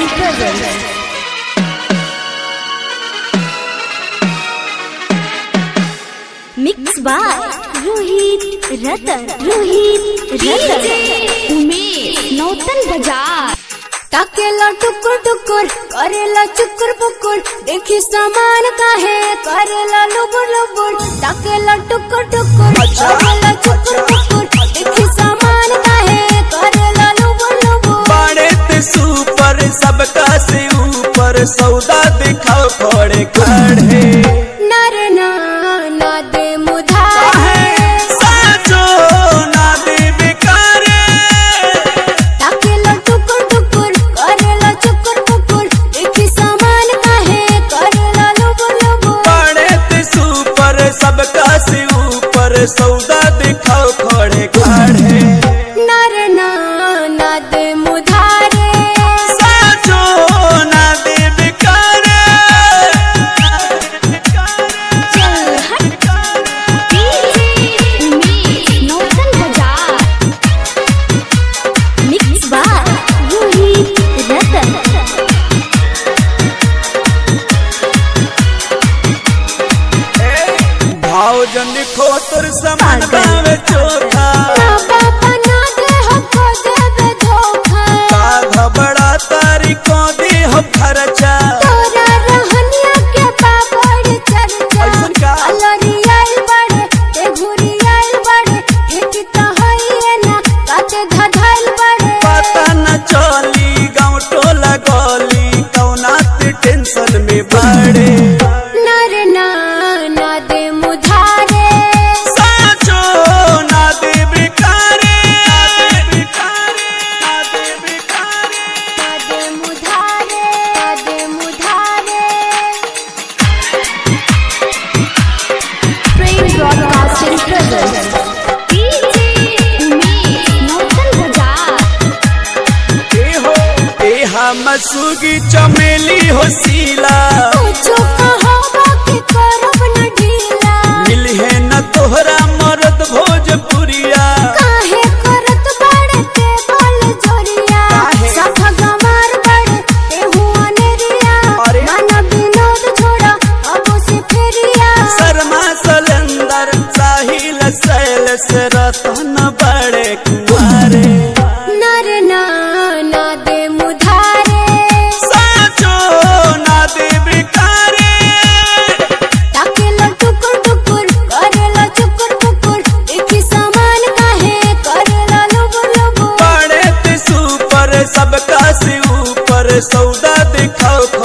Broadcasting presents. Mixed by Rohit Ratan. Rohit Ratan. Umesh नौतन बाजार ताकेला टुकुर टुकुर करेला चुकुर पुकुर देखी सामान काहे करेला लुबुर लुबुर ताकेला टुकुर टुकुर करेला चुकुर पुकुर देखी सामान काहे करेला लुबुर लुबुर बाड़े ते सुपर सबका से ऊपर सौदा दिखाओ खड़े खड़े नर ना ना दे मुधारे साचो ना दे बेकारे ताकेला टुकुर टुकुर करेला चुकुर पुकुर देखी सामान काहे करेला लुबुर लुबुर बाड़े ते सुपर सबका से ऊपर सौदा दिखाओ खड़े खड़े नर ना ना दे मुधारे साचो ना दे बेकारे उमेश नौतन बाजार Mixed by Rohit Ratan. भाव जन खोतर समान बावे चोथा ना बाबा ना दे हमको देवे धोखा का घबड़ा तारी को दी हो खर्चा तोरा रहनिया के बाबड़ चर्चा ऐसन का? अलरियाल बड़े ते घुरियाल बड़े खेती तो होइए ना काते धधाइल बड़े पता न चली गाँव टोला गली कौना ते टेंशन में बड़े नर ना ना दे मुधारे साचो ना दे बेकारे बेकारे ना दे बेकारे ना दे मुधारे ना दे मुधारे Frame Broadcasting presents. उमेश नौतन बाजार ए हो ए हम सुगी चमेली हो सीला कुछो कहो बाकी करब न ढीला मिलहे न तोहरा मरद भोजपुरिया काहे करत बाड़े ते बोल जोरिया काहे? सफा गमार बाड़े ते हुआ नेरिया अरे? माना विनोद छोड़ा अब से फेरिया शर्मा सलेंदर साहिल सैल से रतन बड़े कुंवारे नर ना ना दे मुधारे साचो ना दे बेकारे ताकेला टुकुर टुकुर करेला चुकुर पुकुर देखी सामान काहे करेला लुबुर लुबुर बड़े ते सुपर सबका से ऊपर सौदा दिखाओ